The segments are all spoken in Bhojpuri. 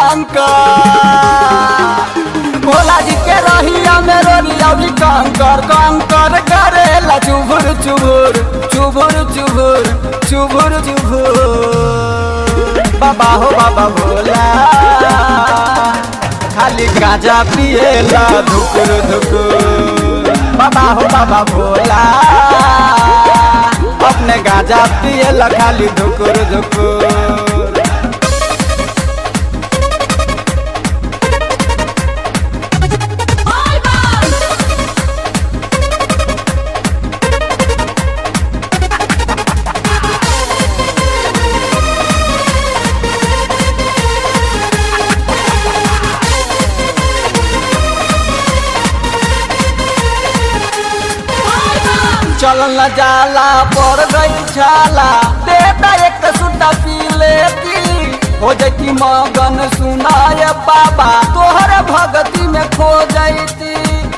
कंकर भोला जी के रहिया में रोलिया भी कंकर कंकर करेला चुभुर चुभुर चुभुर चुभुर चुभुर चुभुर बाबा हो बाबा भोला खाली गांजा पिएला धुकुर धुकुर बाबा हो बाबा भोला अपने गांजा पिएला खाली धुकुर धुकुर चल न जाला पर गई छाला देता एक सुटा पी लेती हो जती मगन सुनाय बाबा तोहर भगती में खो जैती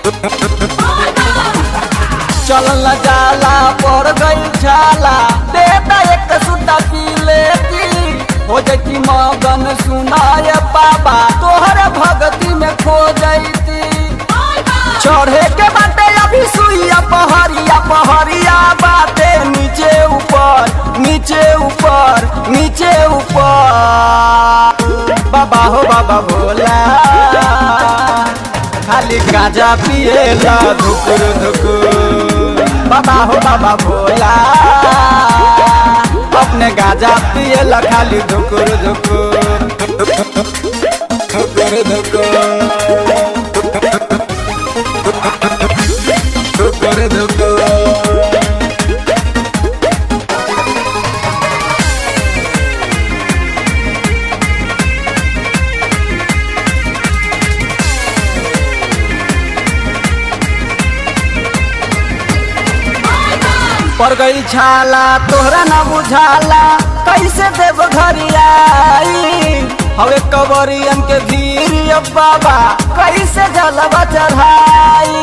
चल न जाला पर गई छाला देता एक सुटा पी लेती हो जती मगन सुनाय बाबा तोहर भगती में खो जैती चढ़े के बाटे अभी सुइया पहरिया पहरिया बाटे नीचे ऊपर नीचे ऊपर नीचे ऊपर बाबा हो बाबा भोला खाली गांजा पिएला धुकुर धुकुर बाबा हो बाबा भोला अपने गांजा पिएला खाली धुकुर धुकुर धुकुर धुकुर धुकुर धुकुर पर गई छाला तोहरा न बुझाला कैसे देव घरियाई हवे कबरियन के भीड़ अब बाबा कैसे जलवा चढ़ाई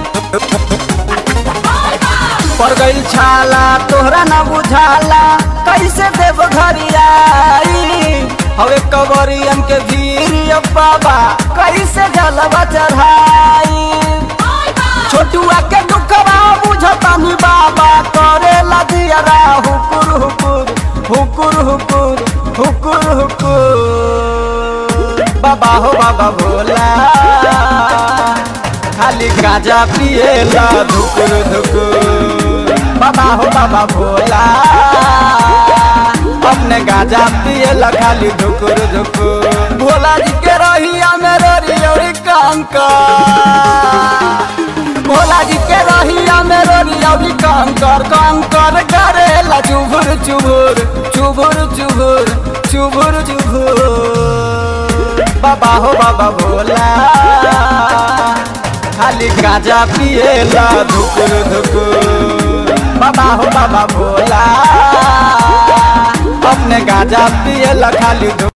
पर गई छाला तोहरा न बुझाला कैसे देव घरियाई हवे कबरियन के भीड़ अब बाबा कैसे जलवा चढ़ाई छोटुआ के दुखवा बुझतानी बाबा करे लदियरा हुकुर हुकुर हुकुर हुकुर हुकुर हुकुर बाबा हो बाबा भोला खाली गांजा पिएला धुकुर धुकुर बाबा हो बाबा भोला अपने गांजा पिएला खाली धुकुर धुकुर भोला जी के रहिया में रोरी कंका भोला जी के रहिया में रोलिया भी कंकर कंकर करेला चुभुर चुभुर चुभुर चुभुर चुभुर चुभुर बाबा हो बाबा भोला खाली गांजा पिएला धुकुर धुकुर बाबा हो बाबा भोला अपने गांजा पिएला खाली धुकुर